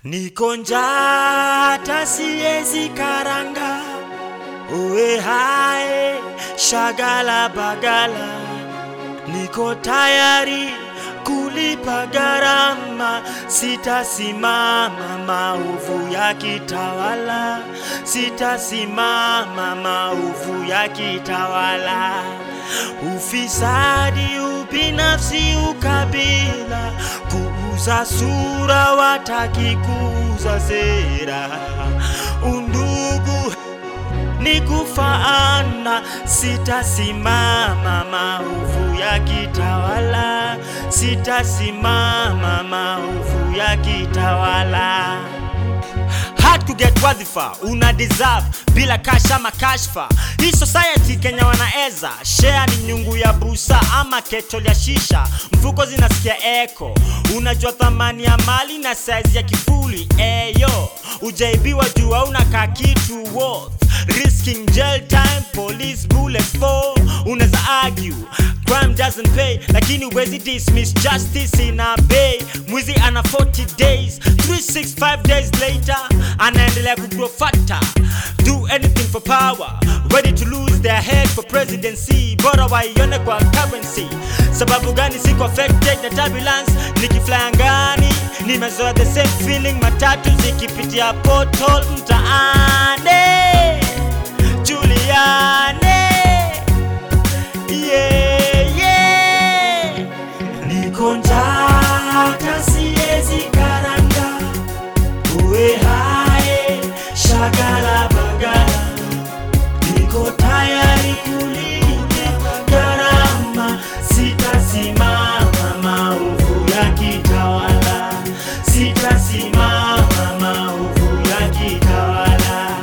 Niko njaa hata siezi karanga, uwe hae shagala bagala, niko tayari kulipa gharama, sitasimama maovu ya kitawala, sitasimama maovu ya kitawala, ufisadi, ubinafsi, ukabila, kuuza sura, wataki kuuza sera, undugu ni kufaana, sitasimama maovu ya kitawala, sitasimama maovu ya kitawala. Hard to get wadhifa una deserve bila kasha makashfa. Hii society Kenya wanaeza share ni nyungu ya busa ama ketol ya shisha, mfuko zinasikia eko. Unajua thamani ya mali na size ya kifuli eyo, ujaibiwa juu unakaa kitu worth risking jail time, police bullets for. Unaweza argue crime doesn't pay, lakini huwezi dismiss justice ina bay. Mwizi ana 40 days, 365 days later anaendelea kugrow fatter. Do anything for power, ready to lose their head for presidency. Bora waione kwa currency. Sababu gani siko affected na turbulence? Nikifly angani nimezoea the same feeling, matatu zikipitia portal mtaani. Juliane, yeah, yeah. Niko njaa hata siezi karanga, uwe hae shagala bagala, niko tayari kulipa gharama, sitasimama maovu ya kitawala, sitasimama maovu ya kitawala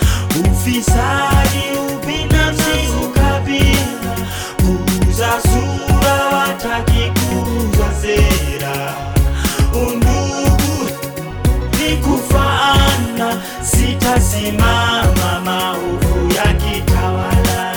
ufisadi, ubinafsi, ukabila, kuuza sura, wataki kuuza sera, undugu ni kufaana, sitasimama maovu ya kitawala,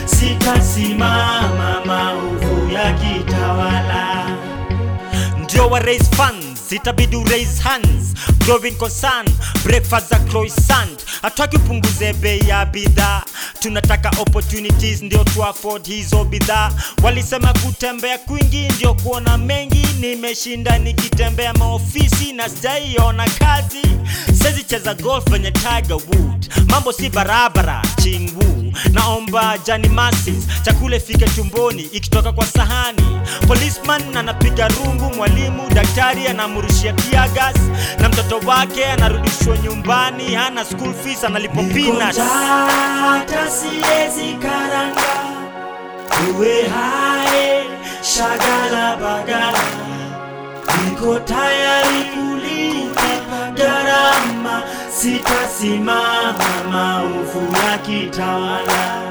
sitasimama maovu ya kitawala ndio wa raise funds itabidi u raise hands growing concern breakfast za croissant hataki upunguze bei ya bidhaa tunataka opportunities ndio tu afford hizo bidhaa walisema kutembea kwingi ndio kuona mengi nimeshinda nikitembea maofisi na sijaiona kazi sezi cheza golf venye tiger wood mambo si barabara chingwu naomba jani masis chakula ifike tumboni ikitoka kwa sahani policeman anapiga rungu mwalimu daktari anamrushia tiagas na mtoto wake anarudishwa nyumbani hana school fees analipo peanuts. hata siezi karanga uwe hae shagala bagala niko tayari kulipa gharama, sitasimama maovu ya kitawala,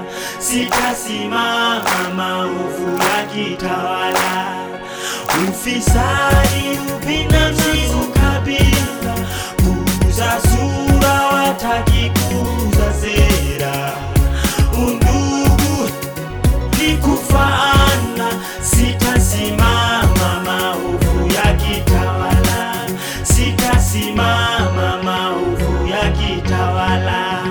sitasimama maovu ya kitawala, ufisadi, ubinafsi, ukabila, kuuza sura, wataki kuuza sera, undugu ni kufaana, sitasimama maovu ya kitawala, sitasimama maovu ya kitawala.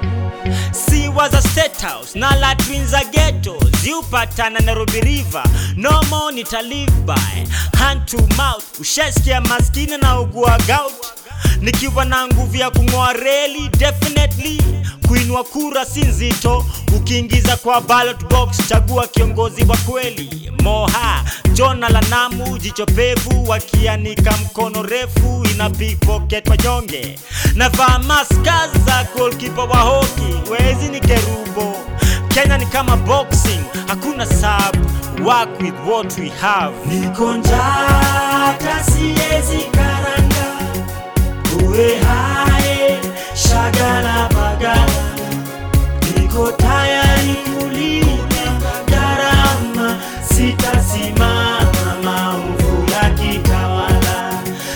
Si was a state house na latrines za ghetto ziupatana Nairobi River no more nita live by hand to mouth ushasikia maskini na ugua gout nikiwa na nguvu ya kung'oa reli definitely kuinua kura si nzito ukiingiza kwa ballot box chagua kiongozi wa kweli moha jona la namu jicho pevu wakianika mkono refu ina pickpocket wanyonge navaa maska za goalkeeper wa hoki wezi ni kerubo kenya ni kama boxing hakuna sub work with what we have niko njaa hata siezi karanga uwe hae shagala bagala niko tayari kulipa gharama, sitasimama maovu ya kitawala,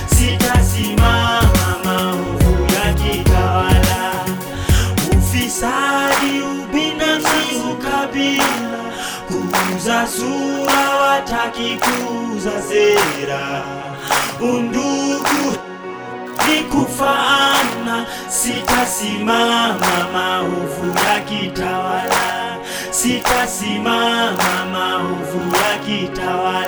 sitasimama maovu ya kitawala, ufisadi, ubinafsi, ukabila, kuuza sura, wataki kuuza sera, undugu hadi kufaana, sitasimama maovu yakitawala, sitasimama maovu yakitawala.